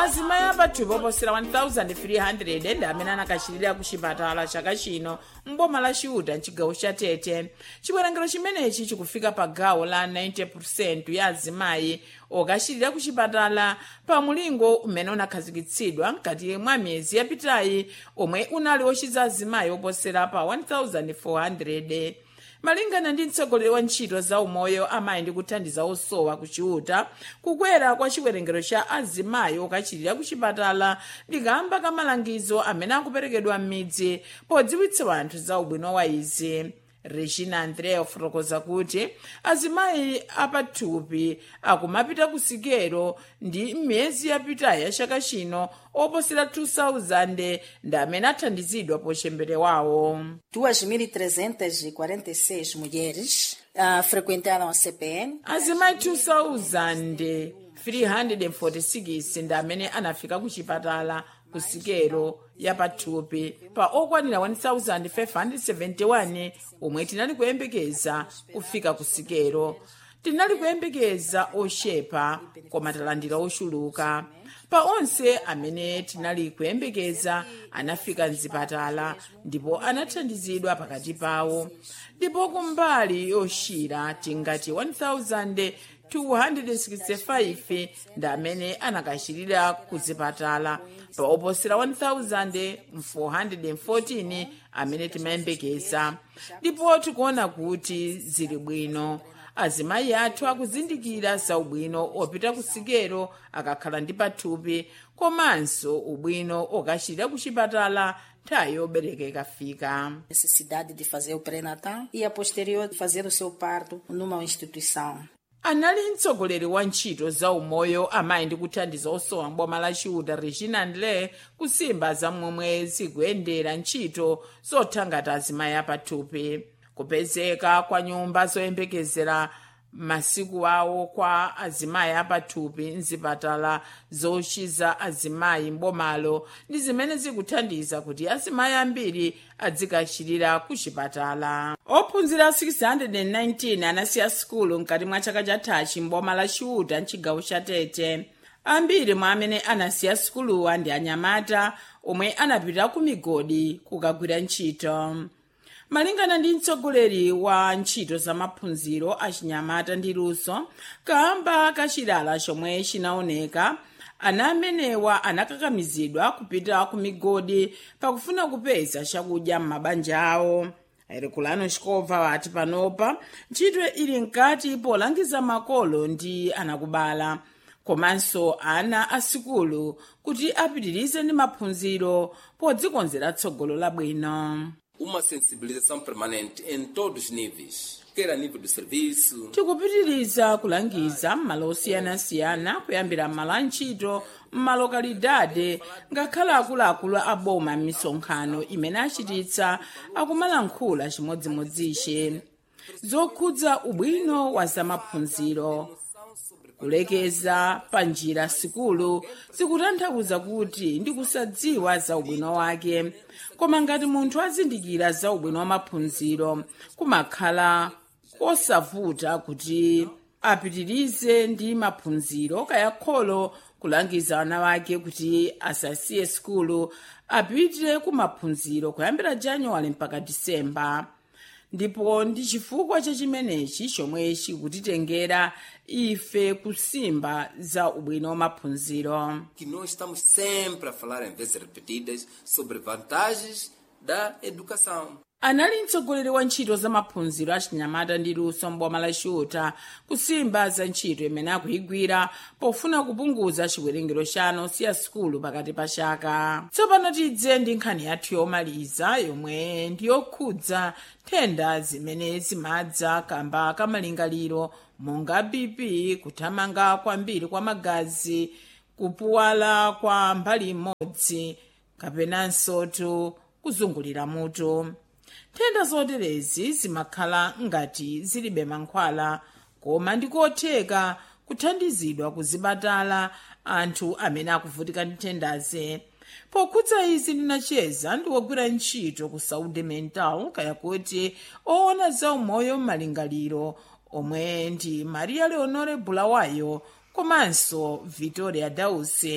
azimayi apathupi oposera 1300 ndi amene anakachirira ku chipatala chaka chino mboma la chiuta mchigawo cha tete chiwerengero chimenechi chikufika pa gawo la 90 ya azimayi okachirira ku chipatala pa mulingo umene unakhazikitsidwa mkati mwa miyezi yapitayi omwe unali ochiza azimayi oposera pa 1400 malingana ndi mtsogoleri wa ntchito za umoyo amayi ndi kuthandiza osowa ku chiuta kukwera kwa chiwerengero cha azimayi okachirira ku chipatala ndikamba ka malangizo amene akuperekedwa m'midzi podziwitsa anthu za ubwino wa izi regina andrea ofotokoza kuti azimayi apathupi akumapita ku sikelo ndi m'miyezi yapitayi ya chaka chino oposera 2000 ndi amene athandizidwa pochemberewawo 2.346 mulheres uh, frequentaram a CPN. azimayi 2346 ndi amene anafika ku chipatala ku sikelo yapathupi pa okwanira 1571 omwe tinali kuyembekeza kufika ku sikelo tinali kuyembekeza ochepa koma talandira ochuluka pa onse amene tinali kuyembekeza anafika mzipatala ndipo anathandizidwa pakati pawo ndipo kumbali yoshira tingati 1265 ndi amene anakachirira kuzipatala pa oposera 1414 amene timayembekeza ndipo tikuona kuti zili bwino azimayi athu akuzindikira za ubwino opita ku sikelo akakhala ndi pathupi komanso ubwino okachirira ku chipatala nthawi yobereka ikafika Necessidade de fazer o pré-natal e a posterior de fazer o seu parto numa instituição. anali mtsogoleri wa ntchito za umoyo amayi ndi kuthandiza osowa mboma la chiuta regina ndle kusimba za momwe zikuyendera ntchito zothangata azimayi apathupi kupezeka kwa nyumba zoyembekezera masiku awo kwa azimayi apathupi mzipatala zochiza azimayi mbomalo ndi zimene zikuthandiza kuti azimayi ambiri adzikachirira ku chipatala ophunzira 619 anasiya sukulu mkati mwa chaka chathachi mboma la chiuta mchigawo cha tete ambiri mwa amene anasiya sukuluwa ndi anyamata omwe anapita ku migodi kukagwira ntchito malingana ndi mtsogoleri wa ntchito za maphunziro achinyamata ndi luso kamba kachilala chomwe chinaoneka ana amenewa anakakamizidwa kupita ku migodi pakufuna kupeza chakudya m'mabanja awo ayirekulano chikobva wati panopa ntchito ili mkati polangiza makolo ndi anakubala komanso ana asikulu kuti apitirize ndi maphunziro podzikonzera tsogolo labwino uma sensibilização permanente em todos os níveis, quer a nível do serviço, tikupitiriza kulangiza m'malo osiyanasiyana kuyambira m'malo a ntchito m'malokalidade ngakhale akuluakulu a boma m'misonkhano imene achititsa akumalankhula chimodzimodzi zokhudza ubwino wa zamaphunziro kulekeza pa njira sikulu zikutanthauza kuti ndi kusadziwa za ubwino wake koma ngati munthu azindikira za ubwino wa maphunziro kumakhala kosavuta kuti apitirize ndi maphunziro kaya kholo kulangiza ana wake kuti asasiye sikulu apite ku maphunziro kuyambira januwale mpaka disemba ndipo ndi chifukwa cha chimenechi chomwe chikutitengera ife kusimba za ubwino wa maphunziro que nós estamos sempre a falar em vezes repetidas sobre vantagens da educação. anali mtsogoleri wa ntchito za maphunziro achinyamata ndi luso mboma la chiuta kusimba za ntchito imene akuyigwira pofuna kupunguza chiwerengero cha ana osiya sukulu pakati pa chaka tsopano tidze ndi nkhani yathu yomaliza yomwe ndi yokhudza nthenda zimene zimadza kamba kamalingaliro monga bp kuthamanga kwambiri kwa magazi kupuwala kwa mbali imodzi kapenanso tu kuzungulira mutu nthenda zoterezi zimakhala ngati zilibe mankhwala koma ndikotheka kuthandizidwa kuzipatala anthu amene akuvutika ndi nthendazi pokhudza izi ndinacheza ndi wogwira ntchito ku saudi mental kaya kuti oona za umoyo m'malingaliro omwe ndi maria leonore bulawayo komanso victoria dause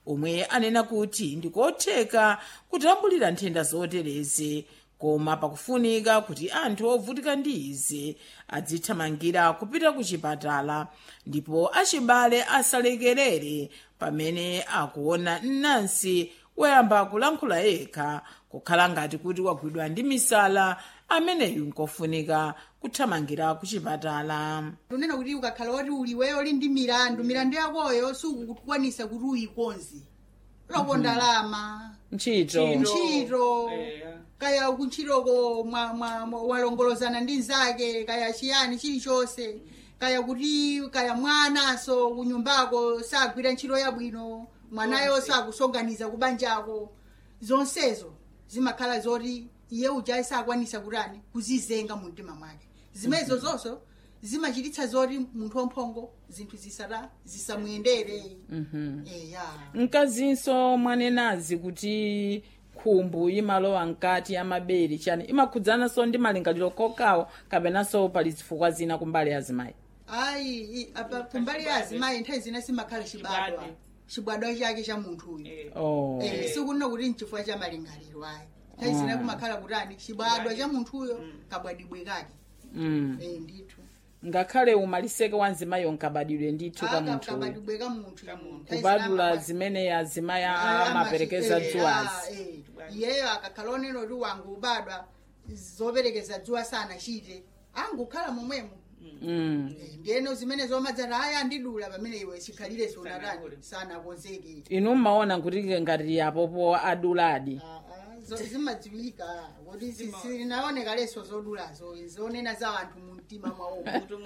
omwe anena kuti ndikotheka kutambulira nthenda zoterezi koma pakufunika kuti anthu ovutika ndi izi adzithamangira kupita ku chipatala ndipo achibale asalekerere pamene akuona nansi woyamba kulankhula yekha kukhala ngati kuti wagwidwa ndi misala ameneyu nkofunika kuthamangira ku chipatala tunena kuti ukakhala woti uliweyo uli ndi milandu milandu yakoyo sukukwanisa kuti uyikonze loko ndalama ntchito ntchito kaya kuntchitoko mwa- mwa- mwa- walongolozana ndi nzake kaya chiyani chilichonse kaya kuti kaya mwanaso kunyumbako sagwira ntchito yabwino mwanayo sakusonganiza kubanjako zonsezo zimakhala zoti iye uja sakwanisa kutani kuzizenga mu mtima mwake zimenezo zonso zimachititsa zoti munthu wamphongo zinthu zisata zisamuyendere eya mkazinso mwanenazi kuti khumbu imalowa mkati amabere chani imakhudzananso ndi malingaliro kokawo kapenanso pali zifukwa zina kumbali azimayi ayi i- apa kumbali ya azimayi nthawi zina simakhala chibadwa Chibadwa. chibadwa chake cha munthuyu oh. Eh, sikunena kuti nchifukwa cha malingaliro ayi nthawi zina kumakhala kutani chibadwa cha munthuyo kabwadibwe kake mm. Eh, ndithu ngakhale umaliseke wa nzimayo nkabadwire ndithu ka Aka- munthu kabwadibwe ka munthu kubadula zimene azimayi amaperekeza dzuwazi iyeyo akakhala onena kuti wangu ubadwa zoperekeza dzuwa sanachite angukhala momwemo mm. Eh, ndiyeno zimene zomadzata aya andidula pamene iwe chikhalire sonatani sanakonzeke inu mmaona kuti ngati apopo aduladi Ah, ah, zo- zimadziwika kuti zinaoneka leso zodulazo zonena za anthu mu mtima mwawo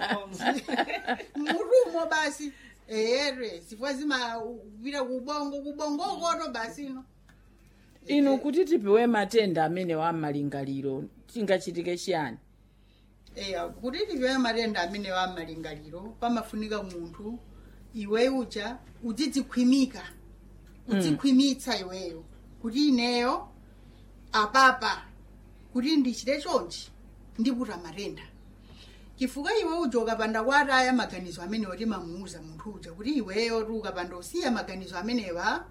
mutumo basi ere zifukwa zimapita kubongo kubongokoto basi no inu kuti tipewe matenda amene wa malingaliro chingachitike chiyani eya kuti tipewe matenda amene wa malingaliro pamafunika munthu iwe uja udzidzikhwimika udzikhwimitsa iweyo kuti ineyo apapa kuti ndichite chonchi ndiputa matenda chifukwa iwe uja ukapanda kwataya maganizo amenewa timamuuza munthu uja kuti iweyo ti ukapanda usiya maganizo amenewa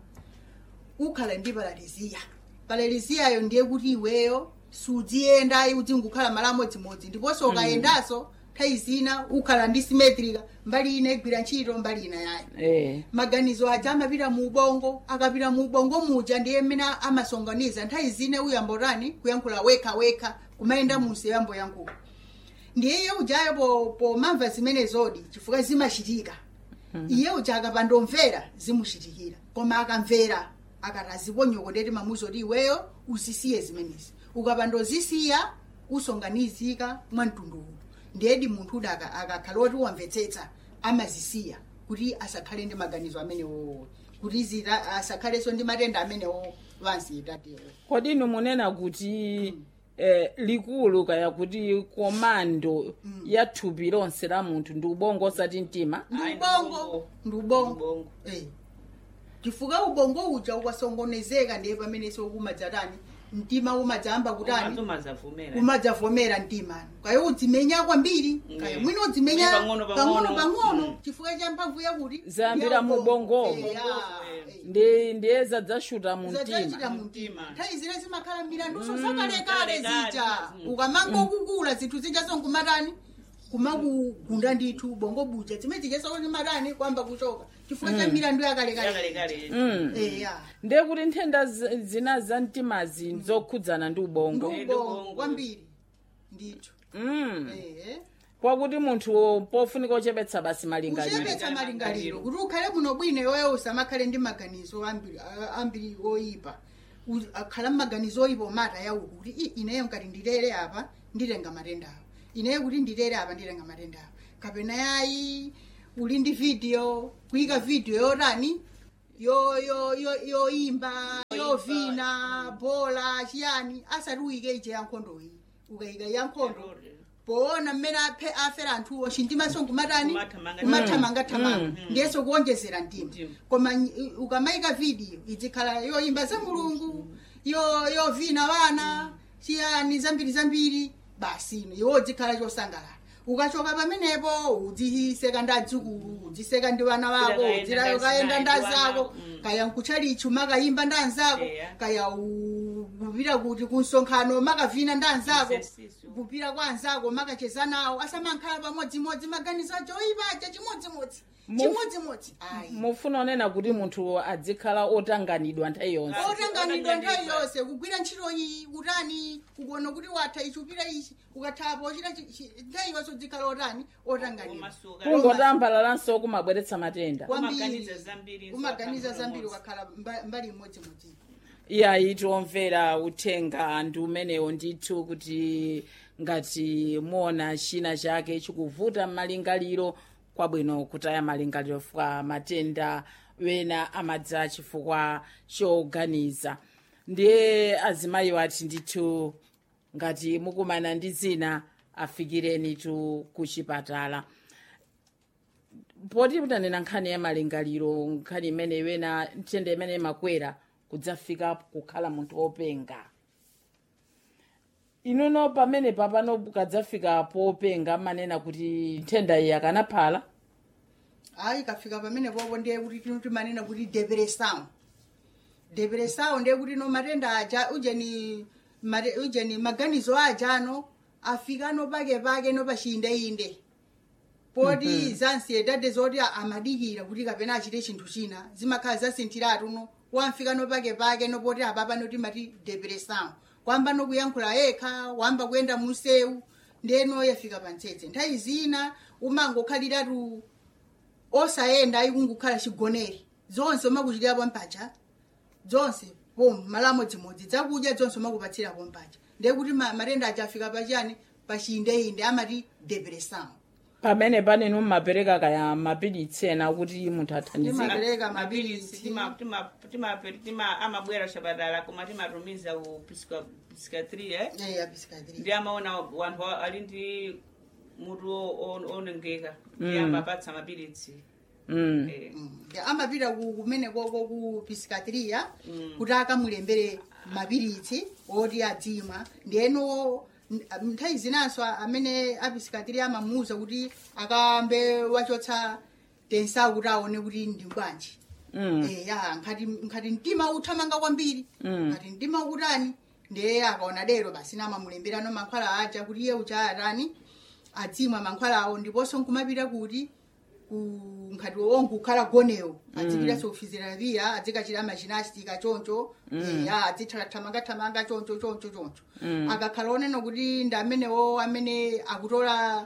ukhala ndi paraliziya paraliziyayo ndiye kuti iweyo sudziyenda udzingukhala malo amodzimodzi ndiponso ukayendanso nthawi zina ukhala ndi simetrika mbali ina igwira ntchito mbali ina yayo eh. maganizo aja amapita mu ubongo akapita mu ubongo muja ndiye mmene amasonganiza nthawi zina uyambotani kuyankhula wekha wekha kumayenda munsi yamboyankhula ndiye iye ujayo po- pomamva zimene zodi chifukwa zimachitika iye uja akapanda omvera zimuchitikira koma akamvera akati aziponyokoteti mamuzo kuti iweyo uzisiye zimenezi ukapanda ozisiya usonganizika mwa mtunduwu ndiyedi munthu uda aka- akakhala oti wamvetsetsa amazisiya kuti asakhale ndi maganizo amenewo kuti zita asakhalenso ndi matenda amenewo wanzitatewo kodi inu munena kuti eh, likulu kaya kuti komando ya thupi lonse la munthu ndi ubongo osati mtima ndi Ayi, ubongo ndi ubongo Ubongo. Eh. chifukwa ubongo uja ukasongonezeka ndiye pamene sokumadzatani mtima umadzamba kutani umazavumera umadzavomera mtima kaya udzimenya kwambiri kaya Mm. mwina udzimenya Pang'ono, pang'ono. pang'ono pang'ono Mm. chifukwa cha mphamvu yakuti Zayambira ya mu ubongo. ubongomo. Eh, ya, eh. ndi ndiye zadzashuta mu zadzachita mtima mu mtima Mtima. nthawi zine zimakhala milanduso zakalekale kalekale. zija Mm. ukamanga kukula zinthu zija sonkumatani kumakugunda ndithu bongo buja zimene zijesoni matani kwamba kuchoka chifukwa cha milandu yakalekale yakalekale mm. eya ndiye kuti nthenda zi- zina za mtimazi zokhudzana ndi ubongo ndi Ndi ubongo ubongo. kwambiri ndithu mm. ehe kwakuti munthu pofunika ochepetsa basi malingaliro kuchepetsa malingaliro kuti ukhale muno bwino iweyo usamakhale ndi maganizo ambiri a- ambiri oyipa U- akhala mmaganizo oyipa omata yawo kuti "I, ineyo ngati ndilere apa ndilenga matenda awo ineyo kuti ndilere apa ndilenga matenda awo kapena yayi uli ndi video kuyika video yotani yo yo yo yoimba yovina bola chiyani asati uyike ije yankhondo iyi ukayika yankhondo poona mmene aphe afera anthuwo chintimaso nkumatani Kumathamanga- kumathamangathamanga ndiyeso kuonjezera mtima Mtima. koma nyi- ukamayika vidiyo izikhala yoimba za mulungu yo yovina vana chiyani zambiri zambiri basi ino iwo zikhala chosangalala ukachoka pamenepo udziseka ndi adzukulu udziseka ndi vana vako Ukaenda udzirayo ndazi kayenda naye ndazi ndi wana, ako mm. kaya nkuchalichu makayimba ndi anzako Eya. kaya u- kupita kuti kunsonkhano makavina ndi anzako Exercise. kupita kwa anzako makacheza nawo asamankhale pamodzimodzi maganizo acho oyipacha chimodzimodzi Mu- chimodzimodzi ayi mufuna onena kuti munthu adzikhala otanganidwa nthawi yonse otanganidwa nthawi Otanganidwa. yonse kugwira ntchito iyi utani kukuona kuti watha ichi upita ichi ukathapo ochita chi- chi- nthawi yonse udzikhala otani otanganidwa Umasuka. kungotambalalaso kumabweretsa matenda kwambiri Umaganiza zambiri, umaganiza nsopha zambiri mmozi. ukakhala mba- mbali imodzimodzi iyayi tiomvera uthenga ndi umenewo ndithu kuti ngati muona china chake chikuvuta m'malingaliro kwabwino kutaya malingaliro fwa matenda wena amadza chifukwa choganiza ndiye azimayi ati ndithu ngati mukumana ndi zina afikireni tu kuchipatala poti mutanena nkhani ya malingaliro nkhani imene iwena ntende imene imakwera kudzafika kukhala munthu wopenga inuno pamene papano kadzafika popenga manena kuti nthenda iyi akanaphala ayi kafika pamene popo ndiye kuti tino timanena kuti depression depression ndiye kuti no matenda aja ujeni mate- ujeni maganizo aja ano afika no pake pake no pachiyindeinde poti zansiedade zoti a- amadikira kuti kapena achite chinthu china zimakhala zasinthiratu no wamfika no pake pake no poti apapa no timati depression kwamba no kuyankhula yekha wamba kuyenda munsewu ndeno yafika pantsetse nthawi zina umangokhaliratu osayenda ayi kungukhala chigonere zonse umakuchitirapo mpacha zonse pom malamo dzimodzi dzakudya zonse umakupatsirapo mpacha ndiye kuti ma- matenda aja afika pachiyani pachiyindeinde amati depression pamene panenu mmapereka kaya mapilitsi ena kuti munthu athandizike Timapereka mapilisi mapilitsi. amabwera kuchipatala koma timatumiza ku psikiatria Eh, apisikadiri ndi amaona wanthu a- ali ndi mutu o- o- onongeka ndi amapatsa mapilitsi mm. Eh, amapita ku- kumene koko ku pisikatiriya kuti akamulembere mapilitsi oti adzimwa ndiyeno n- nthawi zinanso amene apisikatiriya amamuwuza kuti akambe wachotsa tensawu kuti aone kuti ndi bwanji Mm. Eh, ya nkhati nkhati mtima uthamanga kwambiri nkhati mtima ukutani ndiye akaona dero basi namamulemberano mankhwala aja kuti iye ucha atani adzimwa mankhwala awo ndiponso nkumapita kuti ku- nkhati ongukhala gonewo adzipita so fiziotherapia adzikachita machinastika choncho eh, ya adzithamathamanga choncho choncho choncho akakhala onena kuti ndi amenewo amene akutola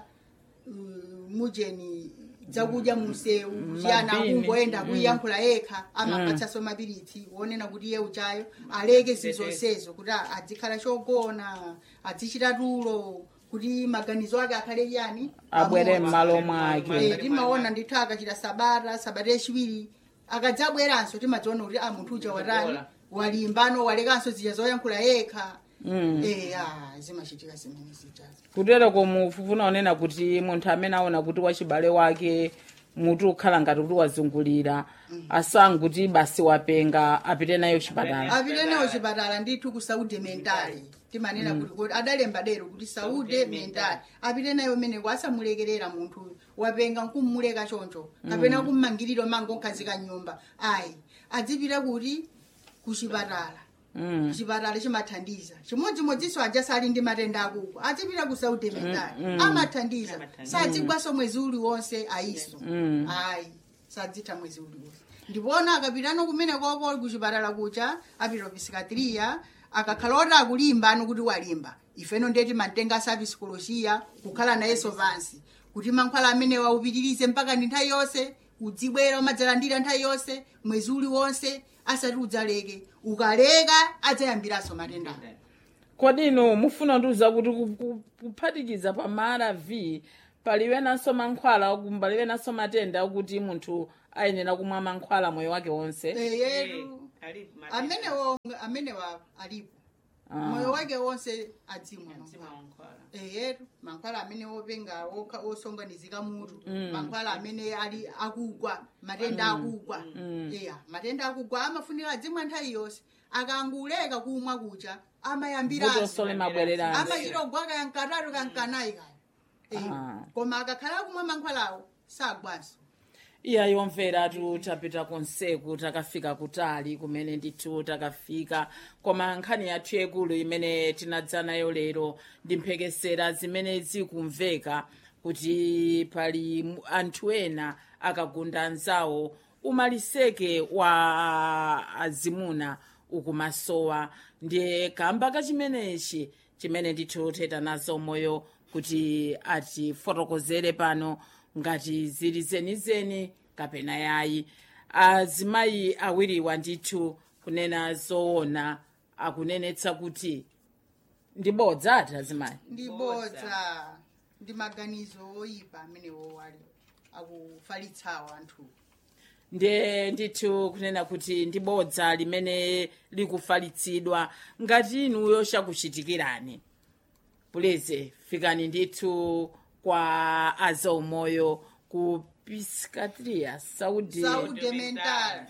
mm, mujeni dzakudya munsewu chiyana Mabini. akungoyenda kuyankhula yekha amapatsaso mapilitsi wonena kuti iye uchayo aleke zizonsezo kuti a- adzikhala chogona adzichita tulo kuti maganizo ake akhale chiyani abwere amodzi. m'malo mwake Eh, timaona ndithu akachita sabata sabata yachiwiri akadzabweranso timadziona kuti a munthu uja watani Wadola. walimbano walekanso zija zoyankhula yekha eh ah, zimachitika zimene zijazo kutero komufuna onena kuti munthu amene aona kuti wachibale wake mutu ukhala ngati kuti wazungulira asanguti basi wapenga apite nayo chipatala apite nawo chipatala ndithu ku saúde mentale timanena kuti kuti adalemba dero kuti saúde mentale apite nayo meneko asamulekerera munthu wapenga nkummuleka choncho kapena kummangiriro mango nkhazika nyumba ayi adzipita kuti ku chipatala Mm. chipatala chimathandiza chimodzimodzinso aja sali ndi matenda akuko adzipita ku saúde mentale amathandiza Amathandiza. sadzigwaso mwezi uliwonse ayiso ayi sadzitha mwezi uliwonse ndipona akapitano kumene koko kuchipatala kucha apita psikiatria akakhala oti akulimba ano kuti walimba ifeno ndiye timatenga sa psikolojiya kukhala nayenso pansi kuti mankhwala amene waupitirize mpaka ndi nthawi yonse udzibwera umadzalandira nthawi yonse mwezi uliwonse asati udzaleke ukaleka adzayambiranso matenda kodi inu mufuna ndiuza kuti ku- ku- kuphatikiza pa marv paliwenanso mankhwala paliwenanso matenda akuti munthu ayenera kumwa mankhwala moyo wake wonse eyetu alipo matenda. amenewo amenewa alipo moyo wake wonse adzimwa Mzima mankhwala wankhwala. eyetu mankhwala amene wopenga okha- osonganizika mutu mankhwala amene ali akugwa matenda akugwa eya matenda akugwa amafunika adzimwa nthawi yonse akanguleka kumwa kucha amayambiranso vutosole mabwererano amachita ogwa kayankatatu kankanayi kaya Eh, Ah. koma akakhala kumwa mankhwalawo sagwaso iya yomvera tu tapita konseku takafika kutali kumene ndithu takafika koma nkhani yathu yakulu imene tinadza nayo lero ndi mphekesera zimene zikumveka kuti pali mu- anthu ena akagunda anzawo umaliseke wa azimuna ukumasowa ndiye kamba kachimenechi chimene ndithu teta nazo moyo kuti atifotokozere pano ngati zili zenizeni kapena yayi azimayi awiriwa ndithu kunena zoona akunenetsa kuti ndibodza ati azimayi ndibodza ndi maganizo oyipa amenewo ali akufalitsawo anthu ndiye ndithu kunena kuti ndibodza limene likufalitsidwa ngati inuyo chakuchitikirani puleze fikani ndithu kwa azaumoyo ku piscatria saudi saudi mental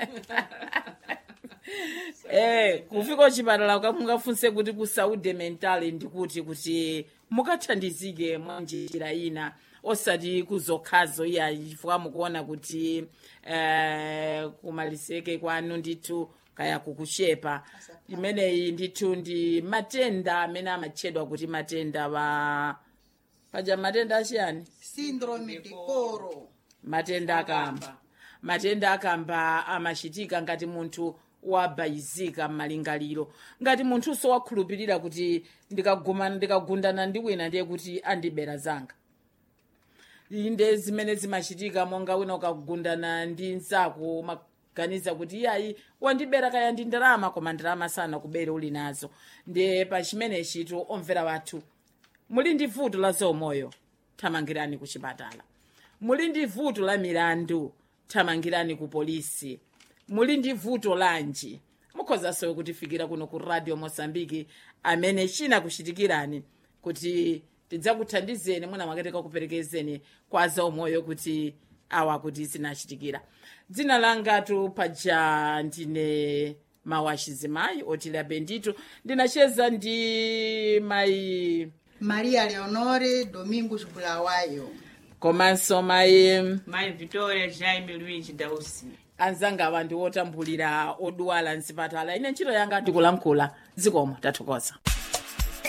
eh kufika kuchipatala kamungafunse kuti ku saudi mental ndikuti kuti mukathandizike mwa njira ina osati kuzokhazo iya chifukwa mukuona kuti eh, kumaliseke kwanu ndithu kaya kukushepa imeneyi ndithu ndi matenda amene amatchedwa kuti matenda wa paja matenda achiyani syndrome de coro matenda akamba matenda akamba amachitika ngati munthu wabayizika m'malingaliro ngati munthuso wakhulupirira kuti ndikagumana ndikagundana ndi wina ndiye kuti andibera zanga inde zimene zimachitika monga wina ukagundana ndi nzako umaganiza kuti iyayi wandibera kaya ndi ndalama koma ndalama sana kubera uli nazo ndiye pa chimenechitu omvera wathu muli ndi vuto la zaumoyo thamangirani ku chipatala muli ndi vuto la milandu thamangirani ku polisi muli ndi vuto lanji mukhozanso kutifikira kuno ku radio mosambiki amene chinakuchitikirani kuti tidzakuthandizeni mwina mwakatika kuperekezeni kwa zaumoyo kuti awa kuti zinachitikira dzina langatu paja ndine mawachizimayi otilia bendito ndinacheza ndi mayi maria leonore domingos bulawayo komanso mayi mayi victoria jaime luigi dausi anzanga awa ndi otambulira odwala mzipatala ine ntchito yanga ndikulankhula zikomo tathokoza